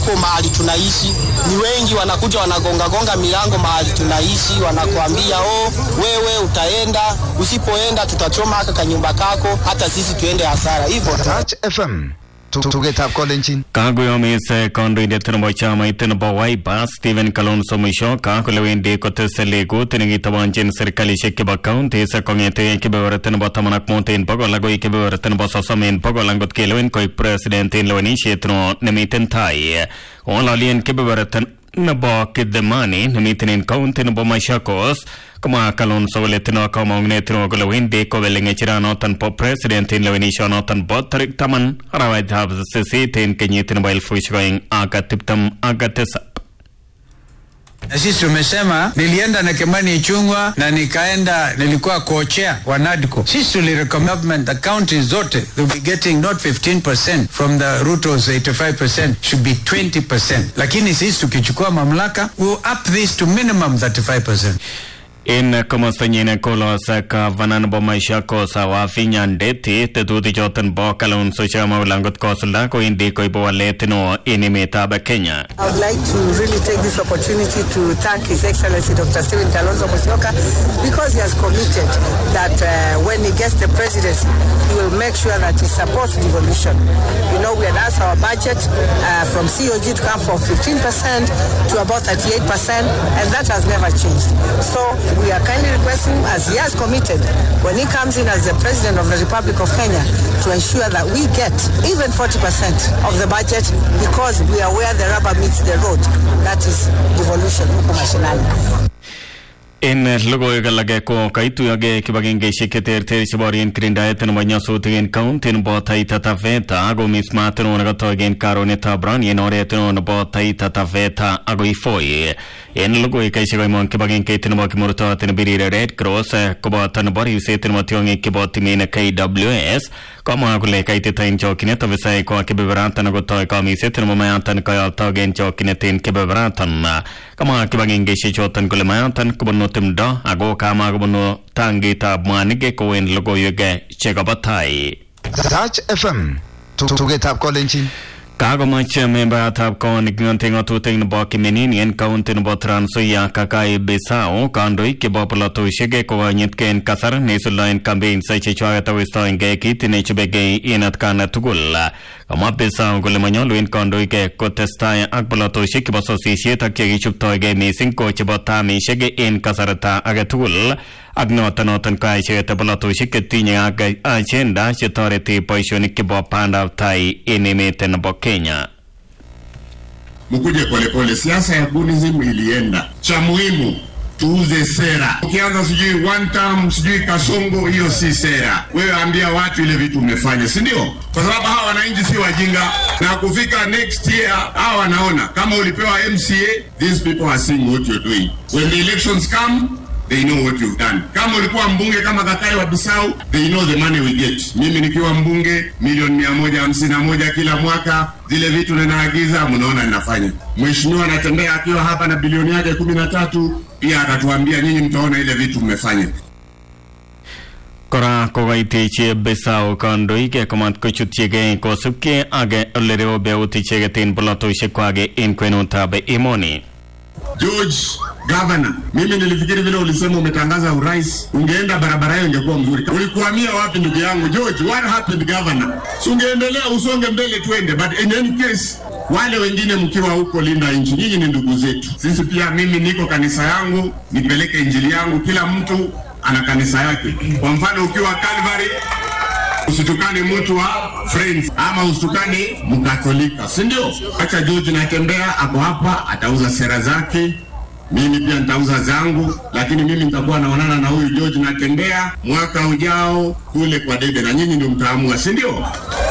iko mahali tunaishi. Ni wengi wanakuja wanagongagonga milango mahali tunaishi, wanakuambia oh, wewe utaenda, usipoenda tutachoma haka kanyumba kako, hata sisi tuende hasara hivyo. Touch FM tugetab kolenjin kakoyomis kandoindet nebo chamait nebo Wiper Stephen Kalonzo Musyoka kole wendi kotese legut nekitobonjin serikalishek chebo counties kong'ete kebeberta nebo taman ak mut en bogol agoi kebeberta nebo sosom en bogol angot kelewen koik president en lewenisiet no nemiten tai ng'ololien kebeberta nebo Kidhemani nemiten en county nebo Machakos komwa Kalonzo kole tindo kamang'unet neo kole wendi kobeli ng'echiranoton bo president en lewenishonoton bo tarik taman arawetab sisit en kenyit nebo elfusiek oeng ak tiptem ak tisab na sisi tumesema, nilienda na Kimani Ichung'wa na nikaenda, nilikuwa co-chair wa NADCO. Sisi tulirecommend the counties zote will be getting not 15% from the Ruto's 85% should be 20%, lakini sisi tukichukua mamlaka we'll up this to minimum 35%. en komostanyin kolos gavana nebo Machakos Wavinya Ndeti tetutichoton bo Kalonzo Chama kole angot kosulda kowendi koibu walet neo en emetab Kenya I would like to really take this opportunity to thank His Excellency Dr. Stephen Kalonzo Musyoka because he has committed that uh, when he gets the presidency, he will make sure that he supports devolution. You know, we had asked our budget uh, from COG to come from 15% to about 38%, and that has never changed. So we are kindly requesting, as he has committed, when he comes in as the president of the Republic of Kenya, to ensure that we get even 40% of the budget because we are where the rubber meets the road. That is devolution huko mashinani. en logoiwek alage ko kaituyogei kibagengeisiek cheterter cheborien kirindaet nebo nyasutik en county nebo Taita Taveta akomis maat neo nekotoi en karonetab rani en oret neo nebo Taita Taveta akoi Voi en logoiwekaisiek koimong kibagengeit nebo kimurtot nebirire Red Cross koboto nebo ribset nebo tiong'ik chebo timin KWS komwa kole kaitit en chokyinet ofisaek ko kebeberatan akotoi komisiet nebo mayatan koyotog en chokyinet en kebeberatan kamwa kibagengeisiek choton kole mayatan kobunu timdo ako kama kobunu tangitab mwanik kou en logoiwek chekobo tai Touch FM tugetab kolenjin kakomach membayatab konik ng'ote ng'atutik nebo Kiminini en kaunti nebo Trans Nzoia Kakai Bisau kandoik chebo polatosiek kokonyitgei en kasar neisuldaen campaigns chechwaket akoistoengei kit nechubegei en atkan tugul kamwa Bisau kole manyolu en kandoik kotestai ak polatosiek chebo sosisiet ak chekichuptoigei missing ko chebo tamisiek en kasarta age tugul ak noton noton ko icheket polatosiek chetinye ak agenda chetoreti boisionik chebo bandab tai en emet nebo Kenya. mkuje polepole. Siasa ya Bunism ilienda, cha muhimu tuuze sera. Ukianza sijui one term sijui kasongo, hiyo si sera. Wewe ambia watu ile vitu umefanya, si ndio? Kwa sababu hawa wananchi si wajinga, na kufika next year hawa wanaona kama ulipewa MCA, these people are seeing what you're doing. When the elections come they know what you've done. Kama ulikuwa mbunge kama Kakai wa Bisau, they know the money we get. Mimi nikiwa mbunge milioni mia moja hamsini na moja kila mwaka, zile vitu ninaagiza, mnaona ninafanya. Mheshimiwa anatembea akiwa hapa na bilioni yake kumi na tatu, pia akatuambia nyinyi mtaona ile vitu mmefanya. kora kokaitechi Bisau kandoik komat kochutyigei kosubkei ak olereu icheket en polatosiekwak en kwenutab emoni George Governor, mimi nilifikiri vile ulisema umetangaza urais, ungeenda barabara hiyo ingekuwa mzuri. Ulikuhamia wapi ndugu yangu George? What happened governor? Si ungeendelea usonge mbele twende, but in any case wale wengine mkiwa huko linda nchi, nyinyi ni ndugu zetu. Sisi pia, mimi niko kanisa yangu, nipeleke injili yangu. Kila mtu ana kanisa yake. Kwa mfano ukiwa Calvary usitukane mtu wa Friends ama usitukane Mkatolika, si ndio? Acha George natembea, ako hapa, atauza sera zake mimi pia nitauza zangu, lakini mimi nitakuwa naonana na huyu George natembea mwaka ujao kule kwa debe, na nyinyi ndio mtaamua, si ndio?